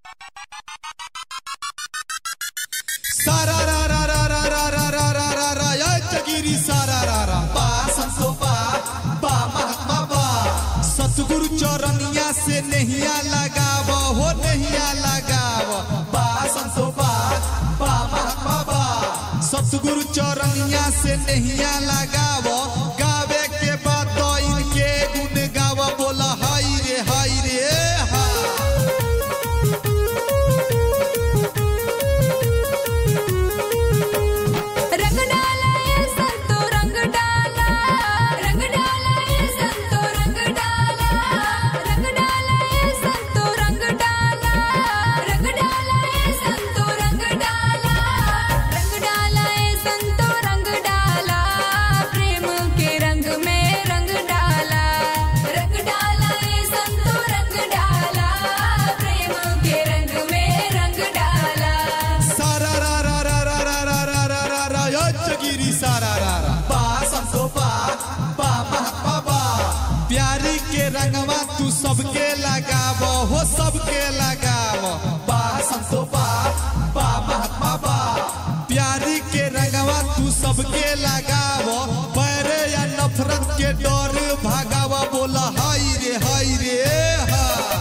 सारा रा रा रा रा रा रा रा रा रा रा या जगिरी सारा रा रा बा संतोबा बा महात्मा बा सतगुरु चौरनिया से नहिया लगाव हो नहिया लगाव बा संतोबा बा महात्मा बा सतगुरु चौरनिया से नहिया लगाव गावे के बाद तो इनके गुण गाव बोला हाय रे हाय रे हा रंग डाला ये संतो रंग डाला रंग डाला ये संतो रंग डाला रंग डाला ये संतो रंग डाला रंग डाला ये संतो रंग डाला रंग डाला ये संतो रंग डाला प्रेम के रंग में रंग डाला रंग डाला ये संतो रंग डाला प्रेम के रंग में रंग डाला सारा रा रा रा रा रा रा रा रा रा रा यो जगिरी सारा रा रा बा संतो बा बा महात्मा बा प्यारी के रंगवा तू सबके लगाव हो सबके लगाव बा संतो बा बा महात्मा बा प्यारी के रंगवा तू सबके लगाव पैरे या नफरत के डर भागाव बोला हाय रे हाय रे हा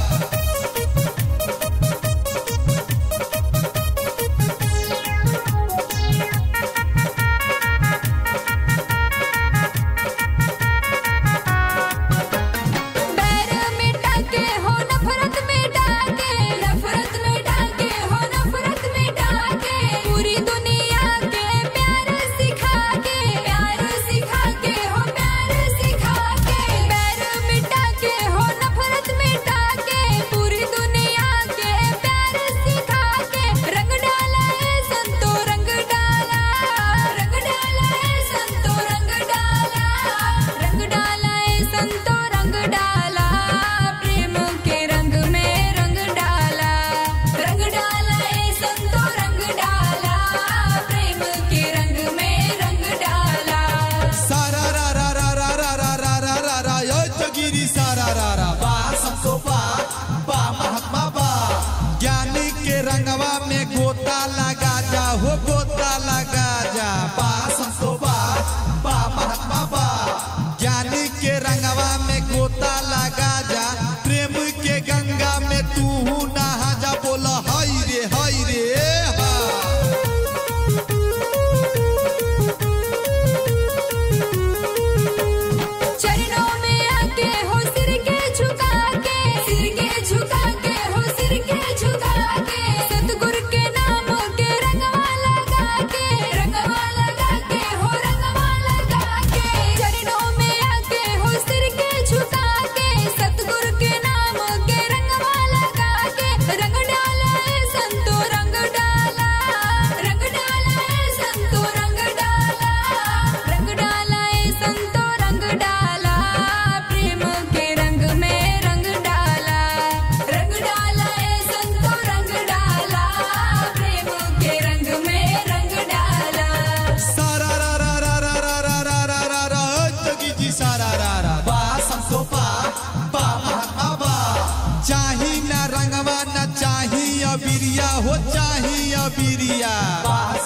बैर मिटा के हो नफरत मिटा के नफरत मिटा के हो नफरत मिटा के पूरी दुनिया के प्यार सिखा के प्यार सिखा के हो प्यार सिखा के बैर मिटा के हो नफरत मिटा के पूरी दुनिया के प्यार सिखा के रंग डाला है संतो रंग डाला रंग डाला है संतो रंग डाला रंग डाला है संतो रंग डाला प्रेम के रंग में रंग डाला रंग डाला है संतो रंग डाला प्रेम के रंग में रंग डाला सारा रा रा रा रा रा रा रा रा रा रा यो जगिरी सारा रा रा बा संतो बा बा महात्मा बा ज्ञानी के रंगवा में गोता लगा जा हो गोता लगा जा बा संतो बा बा महात्मा बा ज्ञानी के रंगवा में गोता लगा जा प्रेम के गंगा में तू नहा जा बोला हाय रे हाय रे हा चरणों में आके हो सिर के झुका के सिर के झुका के हो सिर के झुका के सतगुरु के नाम के रंगवा लगा के रंगवा लगा के हो रंगवा लगा के चरणों में आके हो सिर के झुका के सतगुरु के नाम के रंगवा लगा के रंग डाला है संतो रंग डाला रंग डाला है संतो रंग डाला रंग डाला है संतो रंग डाला प्रेम के रंग में रंग डाला रंग डाला है संतो रंग डाला प्रेम के रंग में रंग डाला सारा रा रा रा रा रा रा रा रा रा रा जगी जी सारा रा रा बा संतो बा बा महात्मा बा चाही ना रंगवा ना चाही अबिरिया हो चाही अबिरिया बा